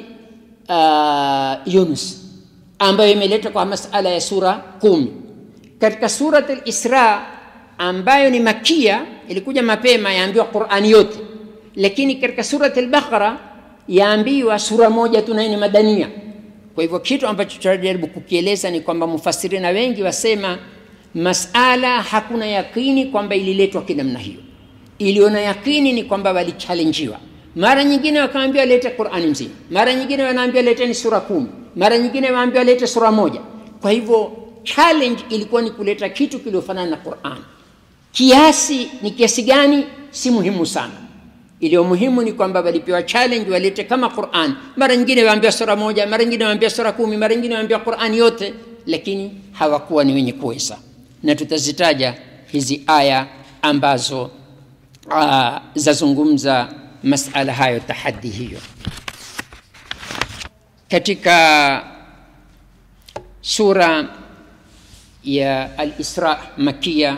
uh, yunus ambayo imeletwa kwa masala ya sura kumi katika surati lisra ambayo ni makia ilikuja mapema yaambiwa qurani yote lakini katika surati lbaqara yaambiwa sura moja tu nayo ni madania kwa hivyo kitu ambacho tunajaribu kukieleza ni kwamba mufasirina wengi wasema masala hakuna yakini kwamba ililetwa kinamna hiyo iliona yakini ni kwamba walichallenjiwa mara nyingine wakaambiwa lete qurani mzima mara nyingine wanaambiwa leteni sura kumi mara nyingine waambiwa lete sura moja kwa hivyo challenge ilikuwa ni kuleta kitu kiliofanana na quran kiasi ni kiasi gani si muhimu sana iliyo muhimu ni kwamba walipewa challenge walete kama quran mara nyingine waambiwa sura moja mara nyingine waambiwa sura kumi mara nyingine waambiwa qurani yote lakini hawakuwa ni wenye kuweza na tutazitaja hizi aya ambazo uh, zazungumza masala hayo tahadi hiyo katika sura ya al-Isra makia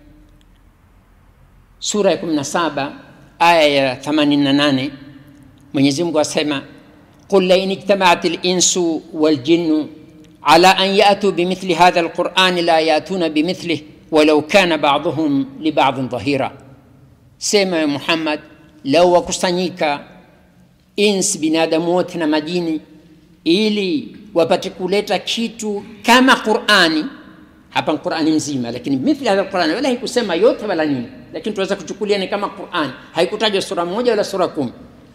sura ya 17 aya ya 88 Mwenyezi Mungu asema qul la in ijtama'at al-insu wal jinnu ala an ya'tu bimithli hadha al-Qur'an la ya'tuna bimithlihi walau kana ba'dhuhum li ba'dhin dhahira sema ya Muhammad lau wakusanyika ins binadamu wote na majini ili wapate kuleta kitu kama Qur'ani hapa Qur'ani mzima lakini mithli hadha Qur'ani wala haikusema yote wala nini lakini tunaweza kuchukulia ni kama Qur'ani haikutajwa sura moja wala sura kumi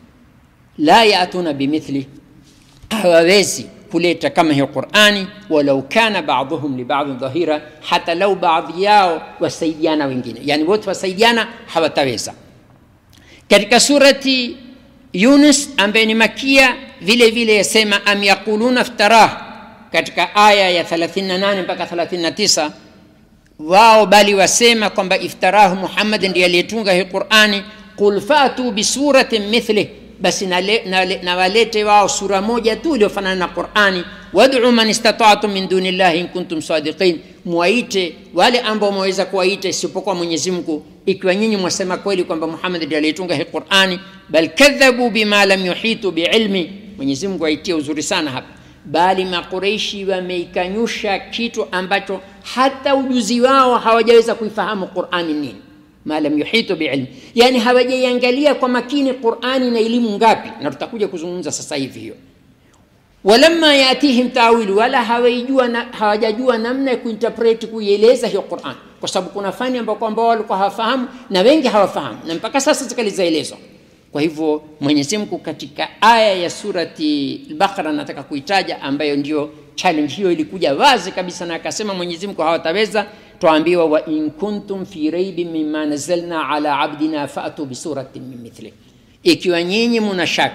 la yatuna bimithli hawawezi kuleta kama hiyo Qur'ani walau kana ba'dhuhum li ba'd dhahira hata lau baadhi yao wasaidiana wengine yani wote wasaidiana hawataweza katika surati Yunus ambaye ni makia vile vile yasema am yaquluna iftarah katika aya ya 38 mpaka 39 wao bali wasema kwamba iftarahu Muhammad ndiye aliyetunga hii Qur'ani qul fatu bisuratin mithlih basi na walete wao sura moja tu iliyofanana na Qur'ani wad'u man istata'tum min dunillahi in kuntum sadiqin muwaite wale ambao mwaweza kuwaita isipokuwa Mwenyezi Mungu ikiwa nyinyi mwasema kweli kwamba Muhammad ndiye aliyetunga hii Qur'ani bal kadhabu bima lam yuhitu biilmi Mwenyezi Mungu aitie uzuri sana hapa bali makureishi wameikanyusha kitu ambacho hata ujuzi wao hawajaweza kuifahamu Qur'ani nini ma lam yuhitu biilmi yani hawajaiangalia kwa makini Qur'ani na elimu ngapi na tutakuja kuzungumza sasa hivi hiyo walamma yatihim tawilu wala hawaijua na, hawajajua namna ya kuinterpret kuieleza hiyo Qur'an kwa sababu kuna fani ambao kwamba walikuwa hawafahamu na wengi hawafahamu na mpaka sasa zikalizaelezwa kwa hivyo Mwenyezi Mungu katika aya ya surati al-Baqara nataka kuitaja ambayo ndio challenge hiyo ilikuja wazi kabisa na akasema Mwenyezi Mungu hawataweza tuambiwa wa in kuntum fi raibin mimma nazzalna ala abdina fa'tu bi suratin min mithli ikiwa nyinyi muna shaka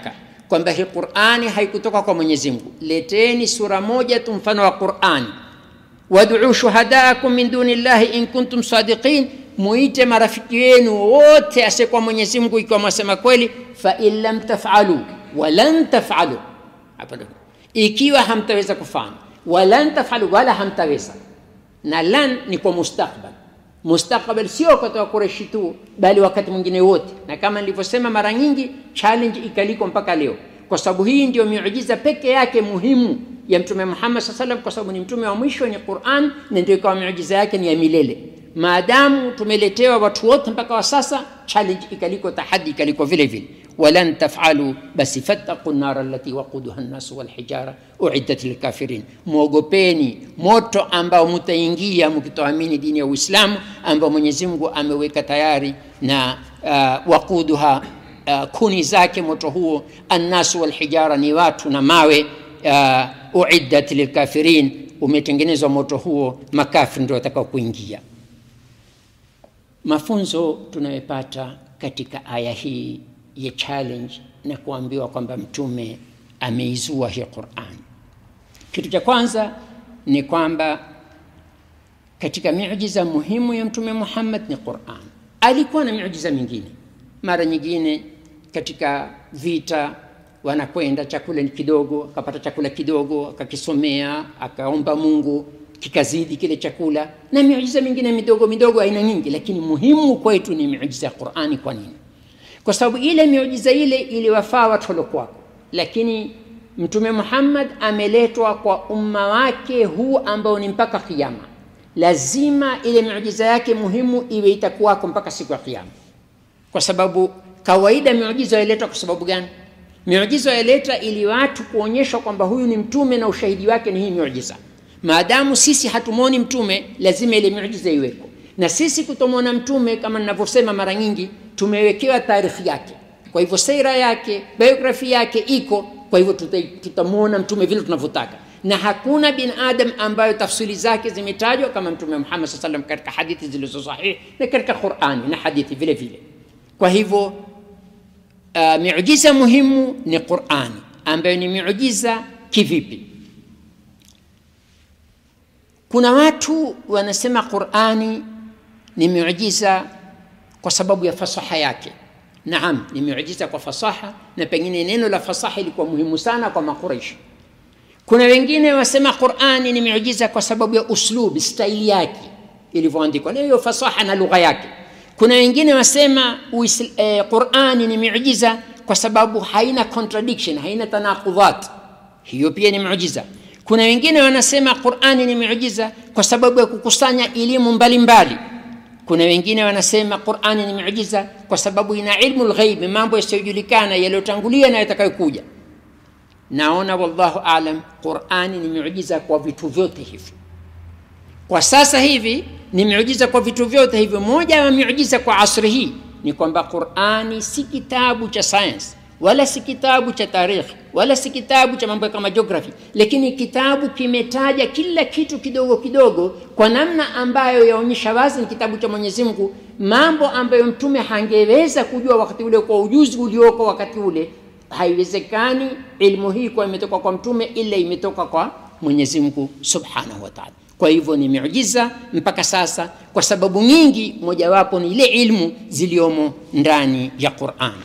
kwamba hii qurani haikutoka kwa mwenyezi mungu leteni sura moja tu mfano wa qurani waduu shuhadaakum min duni llahi in kuntum sadiqin muite marafiki wenu wote asiyekuwa mwenyezi mungu ikiwa mwasema kweli fain lam tafalu walan tafalu hapa ndo ikiwa hamtaweza kufanya walan tafalu wala hamtaweza na lan ni kwa mustakbal mustakbal sio wakati wa kureshi tu bali wakati mwingine wote na kama nilivyosema mara nyingi challenge ikaliko mpaka leo kwa sababu hii ndio miujiza peke yake muhimu ya mtume muhammad saa salam kwa sababu ni mtume wa mwisho wenye quran na ndio ikawa miujiza yake ni ya milele maadamu tumeletewa watu wote mpaka wa sasa challenge ikaliko tahadi ikaliko vile vile walan tafalu basi fattaqu nara allati waquduha nnasu walhijara uiddat lilkafirin mwogopeni moto ambao mutaingia mkitoamini dini ya uislamu ambao mwenyezi mungu ameweka tayari na uh, waquduha uh, kuni zake moto huo annasu walhijara ni watu na mawe uh, uiddat lilkafirin umetengenezwa moto huo makafiri ndio watakao kuingia mafunzo tunayopata katika aya hii ya challenge na kuambiwa kwamba mtume ameizua hii quran kitu cha kwanza ni kwamba katika miujiza muhimu ya mtume muhammad ni quran alikuwa na miujiza mingine mara nyingine katika vita wanakwenda chakula ni kidogo akapata chakula kidogo akakisomea akaomba mungu kikazidi kile chakula na miujiza mingine midogo midogo aina nyingi lakini muhimu kwetu ni miujiza ya qurani kwa nini kwa sababu ile miujiza ile iliwafaa watu waliokuwako lakini mtume muhammad ameletwa kwa umma wake huu ambao ni mpaka kiama lazima ile miujiza yake muhimu iwe itakuwako mpaka siku ya kiama kwa sababu kawaida miujiza yaletwa kwa sababu gani miujiza yaleta ili watu kuonyeshwa kwamba huyu ni mtume na ushahidi wake ni hii miujiza maadamu sisi hatumwoni mtume lazima ile miujiza iweko na sisi kutomwona mtume kama ninavyosema mara nyingi tumewekewa taarikhi yake kwa hivyo seira yake biografi yake iko kwa hivyo tutamwona mtume vile tunavyotaka na hakuna binadam ambayo tafsiri zake zimetajwa kama mtume muhammad saa salam katika hadithi zilizo sahihi na katika qurani na hadithi vile vile kwa hivyo uh, miujiza muhimu ni qurani ambayo ni miujiza kivipi kuna watu wanasema qurani ni miujiza kwa sababu ya fasaha yake naam ni miujiza kwa fasaha na pengine neno la fasaha ilikuwa muhimu sana kwa makuraishi kuna wengine wasema qurani ni miujiza kwa sababu ya uslub staili yake ilivyoandikwa na hiyo fasaha na lugha yake kuna wengine wasema eh, qurani ni miujiza kwa sababu haina contradiction haina tanaqudhat hiyo pia ni miujiza kuna wengine wanasema qurani ni miujiza kwa sababu ya kukusanya elimu mbalimbali kuna wengine wanasema qurani ni miujiza kwa sababu ina ilmu lghaibi mambo yasiyojulikana yaliyotangulia na yatakayokuja naona wallahu alam qurani ni miujiza kwa vitu vyote hivi kwa sasa hivi ni miujiza kwa vitu vyote hivyo moja ya miujiza kwa asri hii ni kwamba qurani si kitabu cha science wala si kitabu cha tarikhi wala si kitabu cha mambo kama geography lakini kitabu kimetaja kila kitu kidogo kidogo kwa namna ambayo yaonyesha wazi ni kitabu cha mwenyezi mungu mambo ambayo mtume hangeweza kujua wakati ule kwa ujuzi ulioko wakati ule haiwezekani ilmu hii kuwa imetoka kwa mtume ila imetoka kwa mwenyezi mungu subhanahu wa taala kwa hivyo ni miujiza mpaka sasa kwa sababu nyingi mojawapo ni ile ilmu ziliomo ndani ya qurani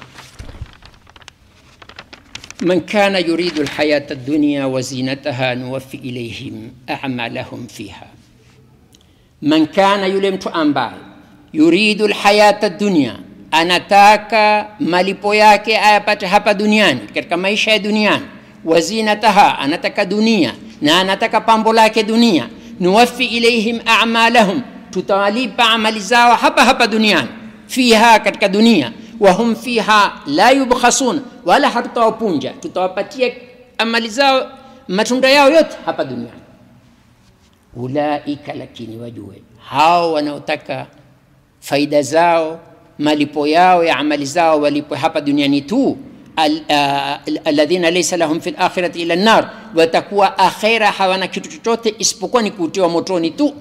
من كان يريد الحياة الدنيا وزينتها نوفي إليهم أعمالهم فيها من كان يلمت أمباي يريد الحياة الدنيا anataka malipo yake ayapate hapa duniani katika maisha ya duniani wazinataha anataka dunia na anataka pambo lake dunia nuwafi ilaihim amalahum tutawalipa amali zao hapa hapa duniani fiha katika dunia wahum fiha la yubkhasun wala hatutawapunja tutawapatia amali zao matunda yao yote hapa duniani ulaika lakini wajue hao wanaotaka faida zao malipo yao ya amali zao walipwe hapa duniani tu alladhina laysa lahum fi lakhirati ila nar watakuwa akhira hawana kitu chochote isipokuwa ni kutiwa motoni tu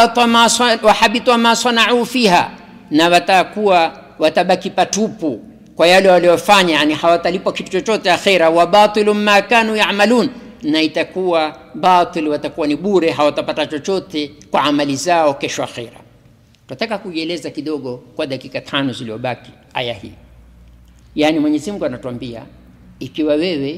wahabita ma sanau fiha na watakuwa watabaki patupu kwa yale waliofanya yani hawatalipwa kitu chochote akhira wa batilun ma kanu yamalun na itakuwa batil watakuwa ni bure hawatapata chochote kwa amali zao kesho akhira tunataka kuieleza kidogo kwa dakika tano zilizobaki aya hii yaani mwenyezi mungu anatuambia ikiwa wewe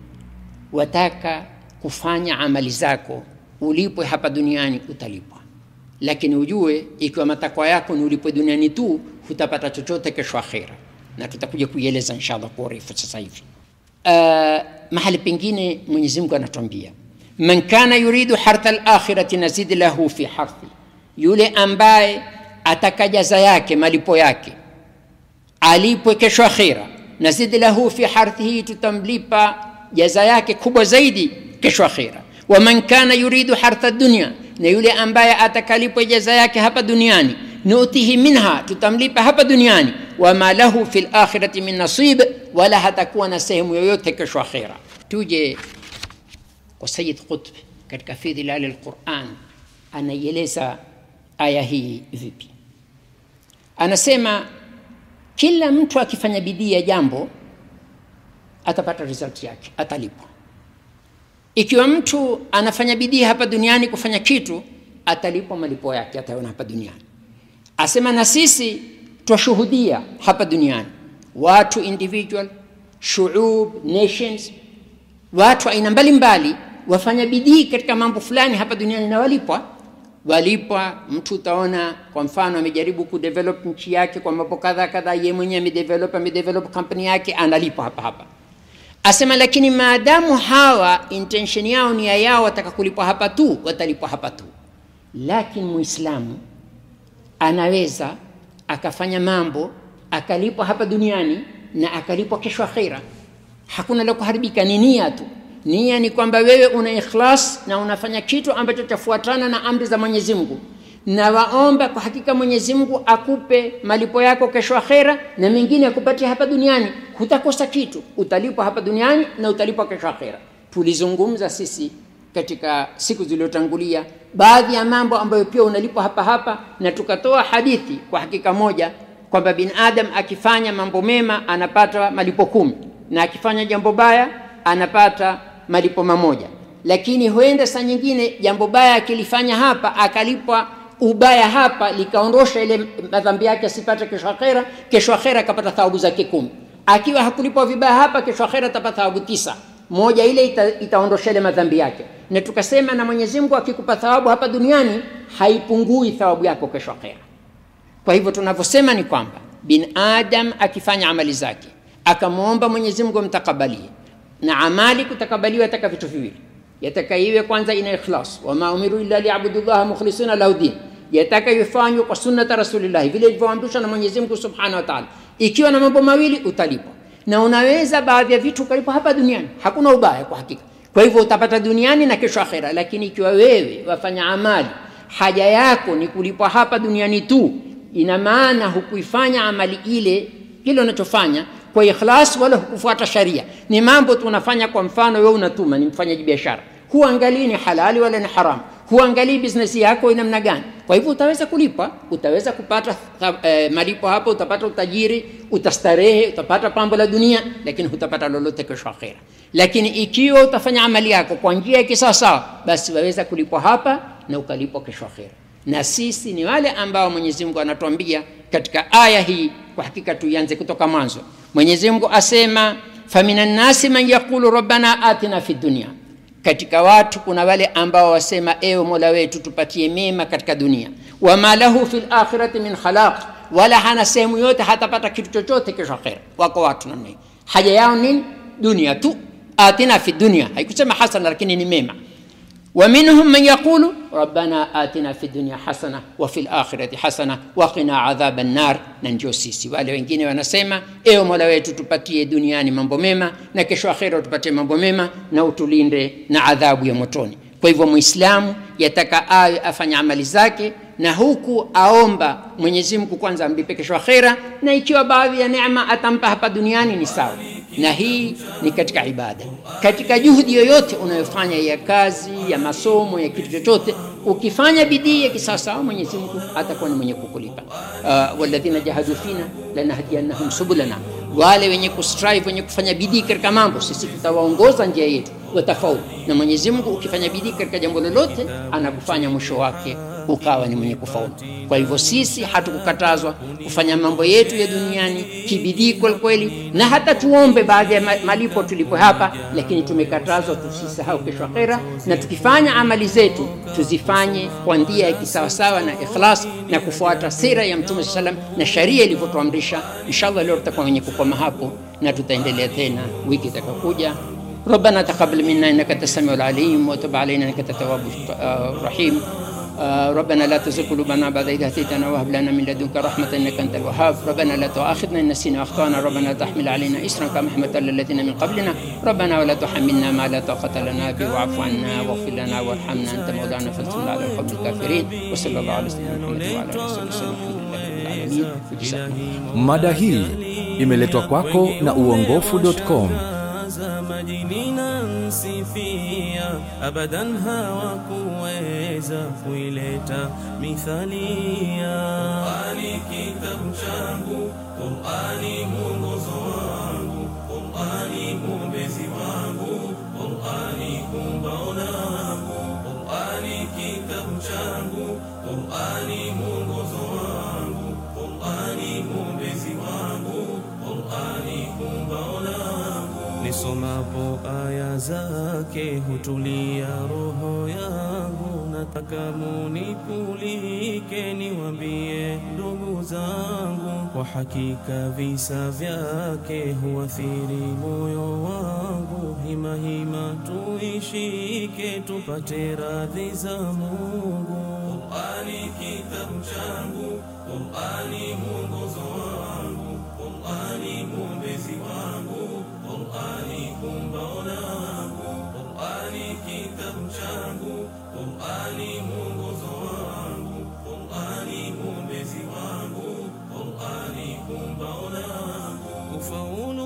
wataka kufanya amali zako ulipwe hapa duniani utalipwa lakini ujue ikiwa matakwa yako ni ulipwe duniani tu hutapata chochote kesho akhira na tutakuja kuieleza inshallah kwa urefu sasa hivi uh, mahali pengine mwenyezi mungu anatuambia man kana yuridu hartha lakhirati nazid lahu fi harthi yule ambaye ataka jaza yake malipo yake alipwe kesho akhira nazid lahu fi harthihi tutamlipa jaza yake kubwa zaidi kesho akhira waman kana yuridu hartha dunya na yule ambaye atakalipwa jaza yake hapa duniani nutihi minha tutamlipa hapa duniani wama lahu fi lakhirati min nasib wala hatakuwa na sehemu yoyote kesho akhira tuje kwa sayid qutb katika fi dhilali lquran anaieleza aya hii vipi anasema kila mtu akifanya bidii ya jambo atapata result yake atalipwa ikiwa mtu anafanya bidii hapa duniani kufanya kitu atalipwa malipo yake ataona hapa duniani asema na sisi twashuhudia hapa duniani watu individual shuub nations watu aina mbalimbali wafanya bidii katika mambo fulani hapa duniani na walipwa walipwa mtu utaona kwa mfano amejaribu kudevelop nchi yake kwa mambo kadha kadha ye mwenyewe amedevelop amedevelop kampuni yake analipwa hapa hapa asema lakini maadamu hawa intention yao nia yao wataka kulipwa hapa tu watalipwa hapa tu lakini muislamu anaweza akafanya mambo akalipwa hapa duniani na akalipwa kesho akhira hakuna la kuharibika ni nia tu nia ni kwamba wewe una ikhlas na unafanya kitu ambacho chafuatana na amri za mwenyezi mungu na waomba kwa hakika mwenyezi mungu akupe malipo yako kesho akhera na mengine akupatie hapa duniani hutakosa kitu utalipwa hapa duniani na utalipwa kesho akhera tulizungumza sisi katika siku zilizotangulia baadhi ya mambo ambayo pia unalipwa hapa hapa na tukatoa hadithi kwa hakika moja kwamba bin adam akifanya mambo mema anapata malipo kumi na akifanya jambo baya anapata malipo mamoja lakini huenda saa nyingine jambo baya akilifanya hapa akalipwa ubaya hapa likaondosha ile madhambi yake asipate kesho akhera kesho akhera akapata thawabu zake kumi akiwa hakulipwa vibaya hapa kesho akhera atapata thawabu tisa moja ile ita, itaondosha ile madhambi yake na tukasema na mwenyezi mungu akikupa thawabu hapa duniani haipungui thawabu yako kesho akhera kwa hivyo tunavyosema ni kwamba bin adam akifanya amali zake akamwomba mwenyezi mungu amtakabalie na amali kutakabaliwa yataka vitu viwili yataka iwe kwanza ina ikhlas wama umiru illa liabudu llaha mukhlisina lahu din yataka ifanywe kwa sunnata rasulillahi vile ilivyoamrishwa na mwenyezi mungu subhanahu wa taala ikiwa na mambo mawili utalipwa na unaweza baadhi ya vitu ukalipwa hapa duniani hakuna ubaya kwa hakika kwa hivyo utapata duniani na kesho akhera lakini ikiwa wewe wafanya amali haja yako ni kulipwa hapa duniani tu ina maana hukuifanya amali ile kile unachofanya kwa ikhlas wala hukufuata sharia ni mambo tunafanya kwa mfano wewe unatuma ni mfanyaji biashara huangalii ni halali wala ni haramu huangalii business yako ina namna gani kwa hivyo utaweza kulipa utaweza kupata eh, malipo hapo utapata utajiri utastarehe utapata pambo la dunia lakini hutapata lolote kesho akhera lakini ikiwa utafanya amali yako kwa njia ya kisawasawa basi waweza kulipwa hapa na ukalipwa kesho akhera na sisi ni wale ambao mwenyezi mungu anatuambia katika aya hii kwa hakika tuianze kutoka mwanzo mwenyezi mungu asema famina nnasi man yaqulu rabbana atina fi dunia katika watu kuna wale ambao wasema ewe mola wetu tupatie mema katika dunia wama lahu fi lakhirati min khalaq wala hana sehemu yote hatapata kitu chochote kesho akhera wako watu namna hii haja yao nini dunia tu atina fi dunia haikusema hasana lakini ni mema ومنهم من يقول ربنا آتنا في الدنيا حسنة وفي الآخرة حسنة وقنا عذاب النار nanjo sisi wale wengine wanasema ewe mola wetu tupatie duniani mambo mema na kesho akhera tupatie mambo mema na utulinde na adhabu ya motoni kwa hivyo mwislamu yataka awe afanya amali zake na huku aomba mwenyezi mungu kwanza amlipe kesho akhera na ikiwa baadhi ya neema atampa hapa duniani ni sawa na hii ni katika ibada katika juhudi yoyote unayofanya ya kazi ya masomo ya kitu chochote ukifanya bidii ya kisawasawa mwenyezi mungu atakuwa ni mwenye kukulipa uh, waladhina jahadu fina lanahdiyannahum subulana wale wenye kustrive, wenye kufanya bidii katika mambo, sisi tutawaongoza njia yetu watafaulu. Na Mwenyezi Mungu ukifanya bidii katika jambo lolote, anakufanya mwisho wake ukawa ni mwenye kufaulu. Kwa hivyo sisi hatukukatazwa kufanya mambo yetu ya duniani kibidii kweli kweli, na hata tuombe baadhi ya malipo tulipo hapa, lakini tumekatazwa tusisahau kesho akhera, na tukifanya amali zetu tuzifanye kwa njia ya kisawasawa na ikhlas na kufuata sira ya Mtume sallam na sharia ilivyotuamrisha. Inshallah leo tutakuwa wenye kukoma hapo na tutaendelea tena wiki itakayokuja. ربنا تقبل منا انك انت السميع العليم وتب علينا انك انت التواب الرحيم ربنا لا تزغ قلوبنا بعد إذ هديتنا وهب لنا من لدنك رحمة إنك أنت الوهاب ربنا لا تؤاخذنا إن نسينا وأخطأنا ربنا لا تحمل علينا إسرا كما حملت على الذين من قبلنا ربنا ولا تحملنا ما لا طاقة لنا به واعف عنا واغفر لنا وارحمنا أنت مولانا فانصرنا على القوم الكافرين وصلى الله على سيدنا محمد وعلى آله وصحبه وسلم الحمد لله رب العالمين Mada hii imeletwa kwako na uongofu.com. majini na nsifia abadan hawakuweza kuileta mithalia. Qur'ani kitabu changu, Qur'ani mwongozo wangu, Qur'ani mwombezi wangu, Qur'ani kumbao langu, Qur'ani kitabu changu, Qur'ani mwongozo wangu, Qur'ani mwombezi wangu, Qur'ani kumbao langu Nisomapo aya zake hutulia roho yangu, nataka munipulike, niwambie ndugu zangu, kwa hakika visa vyake huathiri moyo wangu. Hima hima tuishike, tupate radhi za Mungu. Qur'ani kitabu changu, Qur'ani mwongozo wangu, Qur'ani mwombezi wangu Qur'ani kumbao langu, Qur'ani kitabu changu, Qur'ani mwongozo wangu, Qur'ani mwombezi wangu, Qur'ani kumbao langu. Ufaulu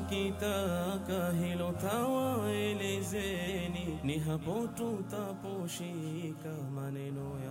tukitaka hilo tawaelezeni, ni hapo tutaposhika maneno ya